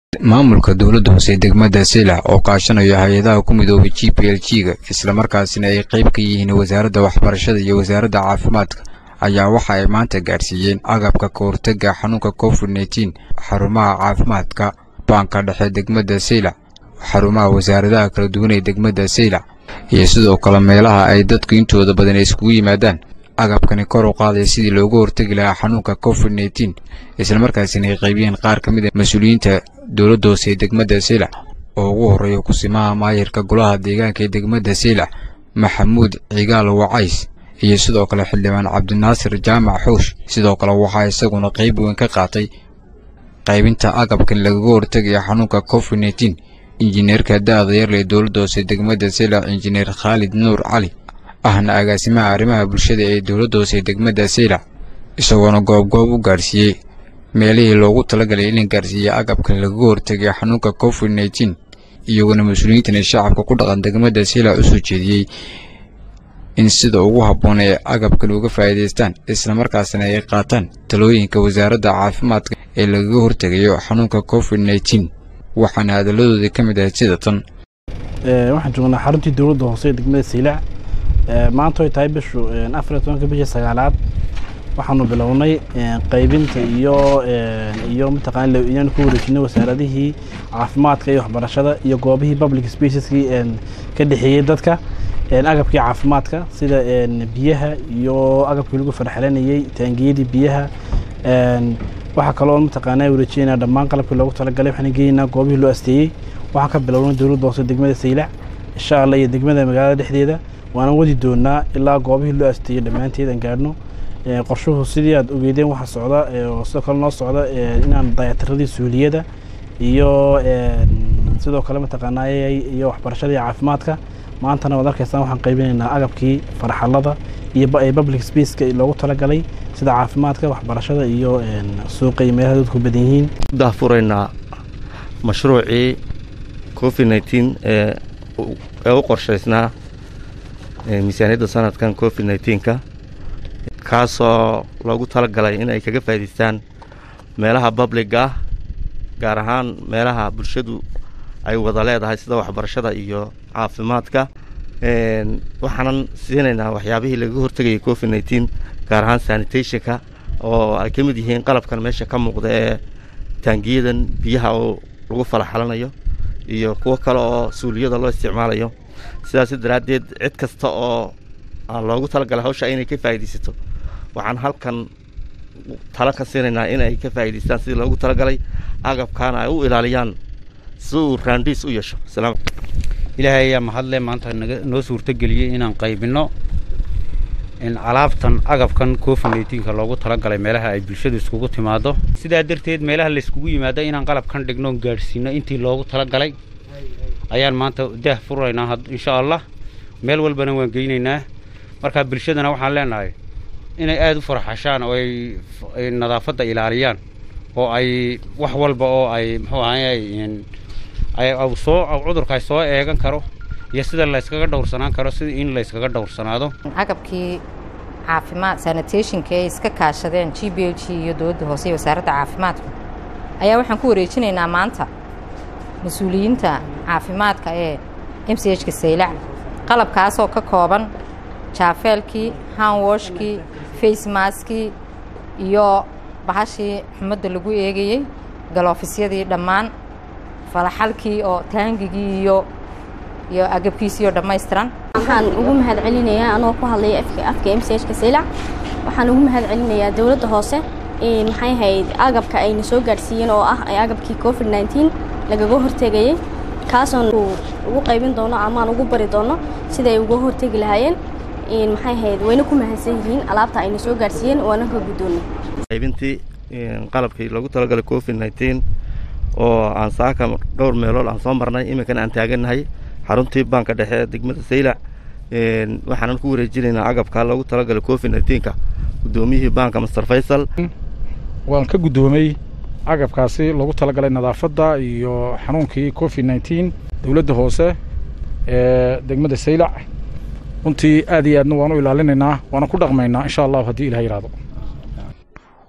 maamulka dowladda hoose degmada seylac oo kaashanayo hay-adaha ku midoobay g p l g ga islamarkaasina ay qayb ka yihiin wasaaradda waxbarashada iyo wasaaradda caafimaadka ayaa waxa ay maanta gaadhsiiyeen agabka ka hortagga xanuunka covid nneteen xarumaha caafimaadka baanka dhexe degmada seylac xarumaha wasaaradaha kala duwan ee degmada seylac iyo sidoo kale meelaha ay dadku intooda badan iskugu yimaadaan agabkani kor u qaadaya sidii looga hortegi lahaa xanuunka covid nneteen islamarkaasina ay qaybiyeen qaar ka mid a mas-uuliyiinta dowladda hoose ee degmada seylac oo ugu horreeya kusimaha maayirka golaha deegaanka ee degmada seylac maxamuud cigaal wacays iyo sidoo kale xildhibaan cabdinaasir jaamac xoosh sidoo kale waxaa isaguna qayb weyn ka qaatay qaybinta agabkan lagaga hortegaya xanuunka covid nneteen injineerka da-da yarle dowladda hoose degmada seylac injineer khaalid nuur cali ahna agaasimaha arrimaha bulshada ee dowladda hoose degmada seylac isagoona goobgoob u gaadhsiiyey meelihii loogu talagalay in la gaarsiiya agabkan lagaga hortegaya xanuunka covid nneteen iyaguna mas-uuliyiintan ee shacabka ku dhaqan degmada seylac u soo jeediyey in sida ugu habboon ay agabkan uga faa'iidaystaan islamarkaasna ay qaataan talooyinka wasaaradda caafimaadka ee lagaga hortegayo xanuunka covid nneteen waxaana hadalladoodii ka mid ahayd sida tan waxaan joognaa xaruntii dowladda hoose ee degmada seylac maanta ay tahay bishu afar iyo tobanka bisha sagaalaad waxaanu bilownay qaybinta iyo iyo mataqaana inaan ku wareejinay wasaaradihii caafimaadka iyo waxbarashada iyo goobihii public spaceskii ka dhexeeyey dadka agabkii caafimaadka sida biyaha iyo agabkii lagu farxelanayey taangiyadii biyaha waxaa kaloo mataqaana wareejinayna dhammaan qalabkii loogu talagalay waxaan geynaynaa goobihii loo asteeyey waxaan ka bilownay dowladda hoose degmada seylac insha allah iyo degmada magaalada dhexdeeda waana wadi doonaa ilaa goobihii loo asteeyey dhammaanteed aan gaadhno qorshuhu sidii aad ogeydeen waxaa socda sidoo kale noo socda inaan dayactiradii suuliyada iyo sidoo kale mataqaanaa iyo waxbarashadii caafimaadka maantana waad arkaysaan waxaan qaybinaynaa agabkii farxalada iyo public spaceka loogu talagalay sida caafimaadka waxbarashada iyo suuqa iyo meelaha dadku badan yihiin daafuraynaa mashruucii covid nneteen ee u qorshaysnaa miisaaniyadda sanadkan covid nneteenka kaasoo loogu talagalay in ay kaga faa'idaystaan meelaha babliga ah gaar ahaan meelaha bulshadu ay wada leedahay sida waxbarashada iyo caafimaadka waxaanan siinaynaa waxyaabihii lagaga hortegayay covid nneteen gaar ahaan sanitationka oo ay ka mid yihiin qalabkan meesha ka muuqda ee taangiyadan biyaha oo lagu falaxalanayo iyo kuwo kale oo suuliyada loo isticmaalayo sidaas daraaddeed cid kasta oo loogu talagalay hawsha inay ka faa'iidaysato waxaan halkan talo ka siinaynaa in ay ka faa'idaystaan sidii loogu talagalay agabkaana ay u ilaaliyaan si uu raandhiis u yeesho ilaahay ayaa mahadle maanta naga noo suurtogeliyey inaan qaybinno alaabtan agabkan covid nneeteenka loogu talagalay meelaha ay bulshadu iskugu timaado sidaa darteed meelaha layskugu yimaado inaan qalabkan dhigno gaadhsiino intii loogu talagalay ayaan maanta daah furaynaa insha allah meel walbana waan geynaynaa markaa bulshadana waxaan leenahay inay aada u farxashaan oo ay nadaafadda ilaaliyaan oo ay wax walba oo ay muxuu ahay soo cudurka ay soo eegan karo iyo sida layskaga dhowrsanaan karo sida in layskaga dhowrsanaado agabkii caafimaad sanitationka ay iska kaashadeen g b l g iyo dowladda hoose iyo wasaaradda caafimaadka ayaa waxaan ku wareejinaynaa maanta mas-uuliyiinta caafimaadka ee m c h ka saylac qalabkaasoo ka kooban jaafeelkii hanwoshkii facemaskii iyo bahashii xumadda lagu eegayey galoofysyadii dhammaan falaxalkii oo taangigii iyo iyo agabkiisiioo dhammaystiran waxaan ugu mahad celinayaa anoo ku hadlaya afka m c h ka saylac waxaan ugu mahad celinayaa dowladda hoose maxay ahayd agabka ayna soo gaadhsiiyeen oo ah agabkii covid nneteen lagaga hortegayay kaasoon ugu qaybin doono amaan ugu bari doono sida ay uga hortegi lahaayeen maxay ahayd wayna ku mahadsan yihiin alaabta ayna soo gaadhsiiyeen waana ka guddoonnay qaybintii qalabkii loogu talagalay covid nneteen oo aan saaka dhowr meelood aan soo marnay iminkana aan taagannahay xaruntii baanka dhexe ee degmada saylac waxaanan ku wareejinaynaa agabka loogu talagalay covid nneteenka guddoomiyihii baanka master faysal waan ka guddoomay agabkaasi loogu talagalay nadaafadda iyo xanuunkii covid nneteen dowladda hoose ee degmada saylac runtii aad iyo aadna waan u ilaalinaynaa waana ku dhaqmaynaa insha allahu haddii ilah yidhahdo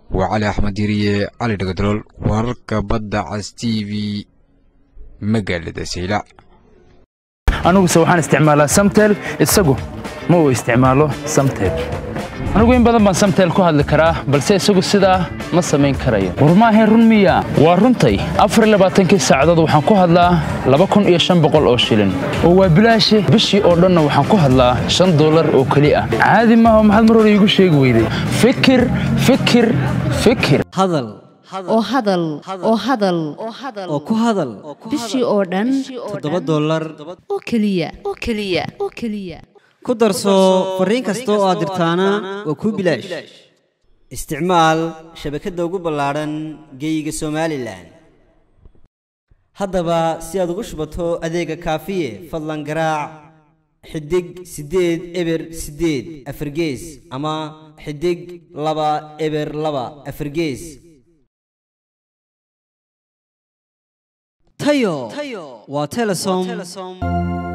waa cali axmed diriye cali dhagadalool wararka badda cas t v magaalada saylac aniguse waxaan isticmaalaa samtel isagu ma uu isticmaalo samtel anigu in badan baan samtel ku hadli karaa balse isagu sidaa ma samayn karayo war maahayn run miya waa runtay afarlabaaatankii saacadood waxaan ku hadlaa laba kun iyo shan boqol oo shilin oo waa bilaashe bishii oo dhanna waxaan ku hadlaa shan dollar oo keli ah caadi maaha maxaad mar hore iigu sheegi weyday fikir fikir fikir hadal oo hadal oo hadal oo ku hadal bishii oo dhan toddoba dollar oo keliya oo keliya oo keliya ku darso fariin kasta oo aad dirtaana waa kuu bilaash isticmaal shabakadda ugu ballaadhan geeyiga somalilan haddaba si aad ugu shubato adeega kaafiye fadlan garaac xidig siddeed eber siddeed afargees ama xidig laba eber laba afargees tayo waa telesom